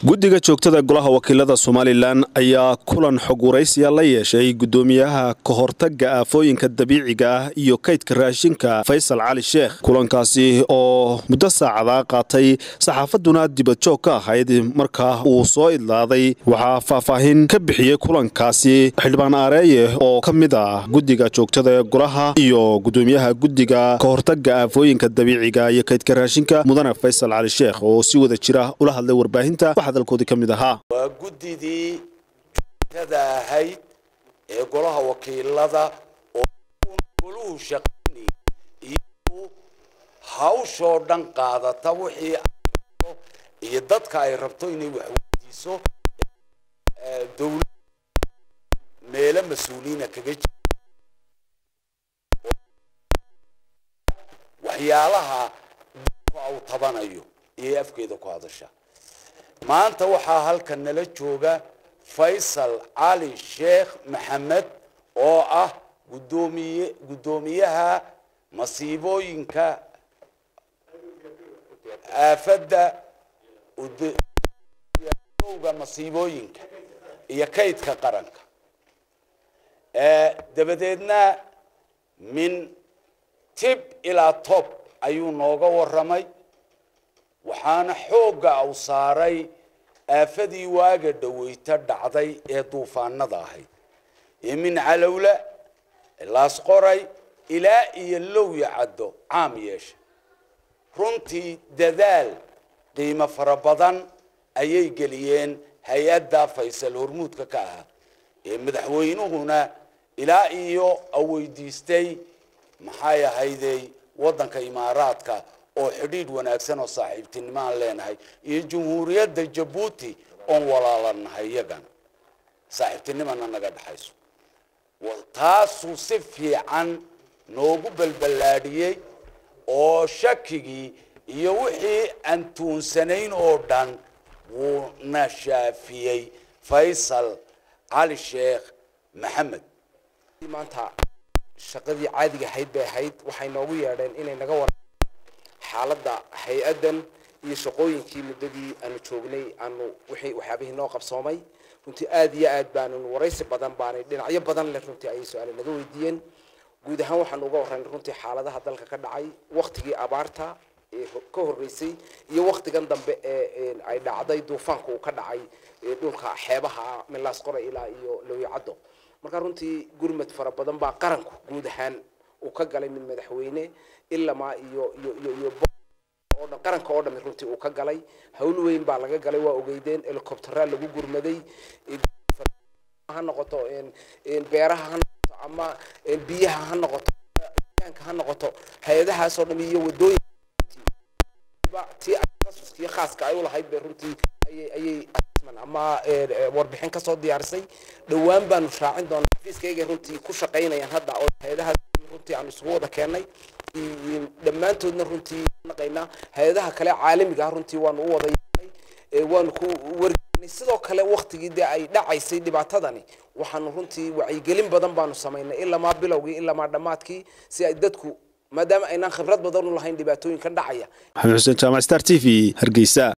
guddiga joogtada golaha wakiilada somalilan ayaa kulan xog waraysiya la yeeshay guddoomiyaha kahortaga aafooyinka dabiiciga ah iyo kaydka raashinka faysal cali sheekh kulankaasi oo muddo saacadaa qaatay saxaafaduna dibadjoog ka ahayd markaa uu soo idlaaday waxaa faahfaahin ka bixiyey kulankaasi xildhibaan aareeye oo ka mid ah guddiga joogtada golaha iyo guddoomiyaha guddiga kahortaga aafooyinka dabiiciga iyo kaydka raashinka mudane faysal cali sheekh oo si wada jira ula hadlay warbaahinta hadalkoodii ka mid ahaa waa guddidii joogtada ahayd ee golaha wakiilada oo goluhu shaqaynay iyagu hawshoo dhan qaadata wixii ay iyo dadka ay rabto inay wax weydiiso dowlad meelo mas-uuliyiina kaga jira waxyaalaha dadku au tabanayo iyo afkeeda ku hadasha maanta waxaa halkan nala jooga faysal cali sheekh maxamed oo ah gudoomiye guddoomiyaha masiibooyinka aafadda owga masiibooyinka iyo kaydka qaranka dabadeedna min tib ilaa tob ayuu nooga waramay waxaana xoogga u saaray aafadii waaga dhaweyta dhacday ee duufaanada ahayd ee min calowla laasqoray ilaa iyo lowya caddo caam yeeshay runtii dadaal qiimo fara badan ayay geliyeen hay-adda faysal hormuudka ka ahaa ee madaxweynuhuna ilaa iyo aweydiistay maxay ahayday waddanka imaaraadka oo xidhiidh wanaagsan oo saaxiibtinimo aan leenahay iyo jumhuuriyadda jabuuti oon walaalanahay iyagana saaxiibtinimana naga dhexayso taasuu si fiican noogu balballaadhiyey oo shakigii iyo wixii aan tuunsanayn oo dhan wuu na shaafiyey faysal cali sheekh maxamed maanta shaqadii caadiga ahayd bay ahayd waxay noogu yeedheen inay naga war xaaladda hay-addan iyo shaqooyinkii muddadii aanu joognay aanu wixii waxyaabihii noo qabsoomay runtii aad iyo aad baanu waraysi badan baanay dhinacyo badan leh runtii ayay su-aale naga weydiiyeen guud ahaan waxaanu uga warraynay runtii xaaladaha dalka ka dhacay waktigii abaarta ee ka horreysay iyo waktigan dambe ee ay dhacday duufaanka uu ka dhacay dhulka xeebaha milaas qora ilaa iyo lowyacaddo marka runtii gurmad fara badan baa qaranku guud ahaan uu ka galay mid madaxweyne ilamaa iyo iyo iyo iyo oo dhan qaranka oo dhami runtii uu ka galay hawl weyn baa laga galay waa ogeydeen helicopteraa lagu gurmaday ha noqoto beeraha ha noqoto ama biyaha ha noqoto deegaanka ha noqoto hay-adahaas oo dhami iyo wadooyin tii tasuskiyo khaaska ay u lahayd bay runtii ayay ayay ama warbixin kasoo diyaarisay dhowaan baanu shaacin doonaa xafiiskayga runtii ku shaqaynayaan hadda oo hay-adahaas runtii aan isugu wada keennay dhammaantoodna runtii naqaynaa hay-adaha kale caalamiga ah runtii waanu u wada yeelnay waanu ku wargelinay sidoo kale waktigii dee ay dhacaysay dhibaatadani waxaanu runtii wacyigelin badan baanu samaynay ilamaa bilowgii ilamaa dhammaadkii si ay dadku maadaama aynaan khibrad badan u lahayn dhibaatooyinkan dhacaya maxamed xuseen jaamac star t v hargeysa